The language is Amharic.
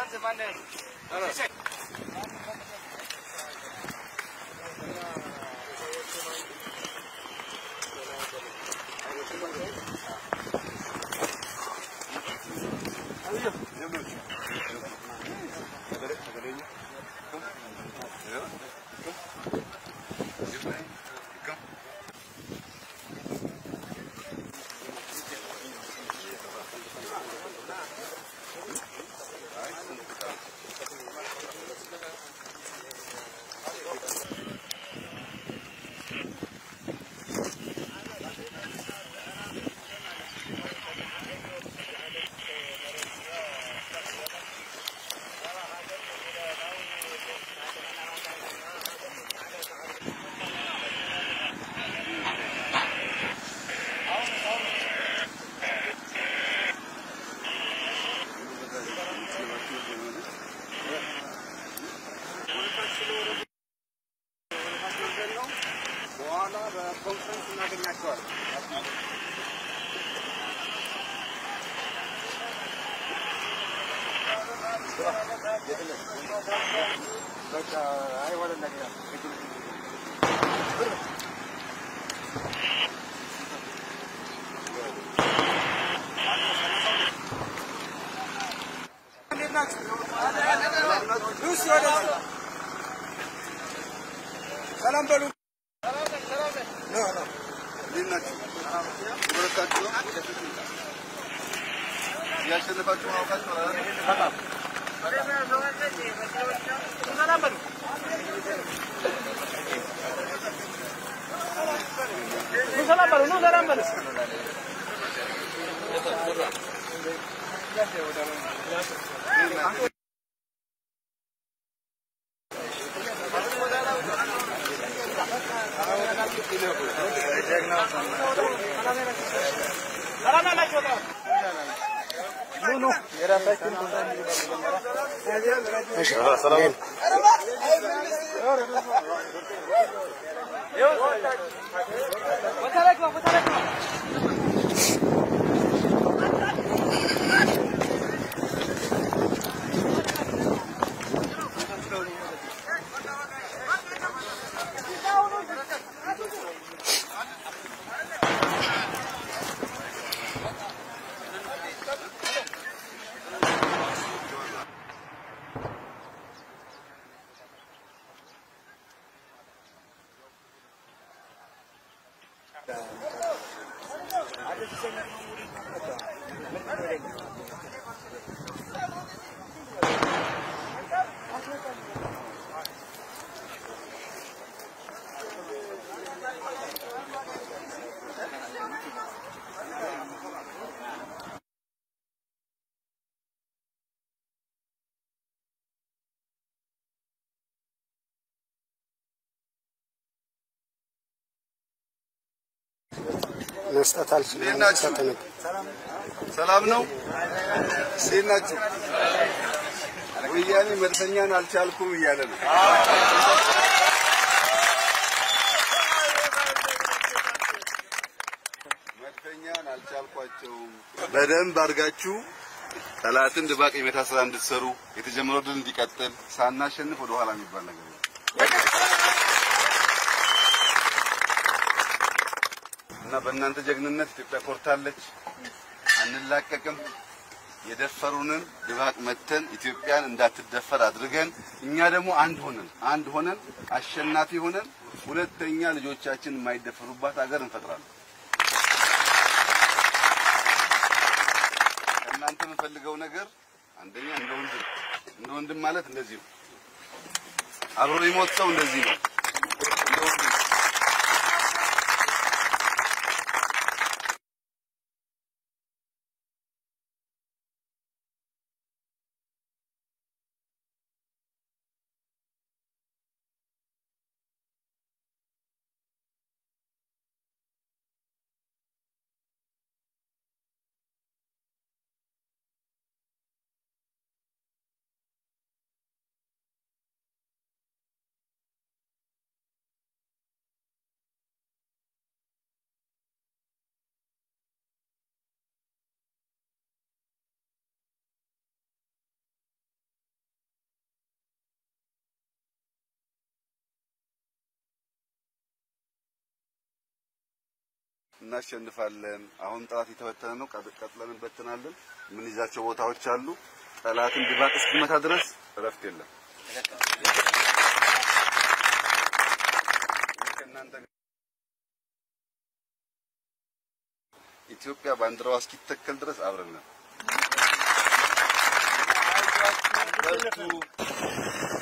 በኋላ በኮንፈረንስ እናገኛቸዋለን። በቃ አይሆንም ነገር እንዴት ናችሁ? ሉሲ ወደዚህ ሰላም በሉ። ኖ ኖ እንዴት ናችሁ? በረታችሁ ነው? እያሸነፋችሁ ማውቃችሁ በጣም ሰላም በሉ። ኑ ሰላም በሉ። ኑ ሰላም በሉ። መስጠት አልችልም። እንዴት ናችሁ? ተጠነቅ ሰላም ነው? እንዴት ናችሁ? ወያኔ መልሰኛን አልቻልኩም እያለ ነው። መድፈኛን አልቻልኳቸውም። በደንብ አድርጋችሁ ጠላትን ድባቅ የመታ ስራ እንድትሰሩ የተጀመረው ድል እንዲቀጥል ሳናሸንፍ ወደ ኋላ የሚባል ነገር ነው። እና በእናንተ ጀግንነት ኢትዮጵያ ኮርታለች። አንላቀቅም። የደፈሩንን ድባቅ መተን ኢትዮጵያን እንዳትደፈር አድርገን እኛ ደግሞ አንድ ሆነን አንድ ሆነን አሸናፊ ሆነን ሁለተኛ ልጆቻችን የማይደፈሩባት ሀገር እንፈጥራለን። ከእናንተ የምፈልገው ነገር አንደኛ እንደ ወንድም እንደ ወንድም ማለት እንደዚህ ነው። አብሮ የሞት ሰው እንደዚህ ነው። እንደ ወንድም እናሸንፋለን። አሁን ጠላት የተበተነ ነው። ቀጥለን እንበትናለን። የምንይዛቸው ቦታዎች አሉ። ጠላትን ድባቅ እስኪመታ ድረስ እረፍት የለም። ኢትዮጵያ ባንዲራዋ እስኪተከል ድረስ አብረን ነን። በርቱ።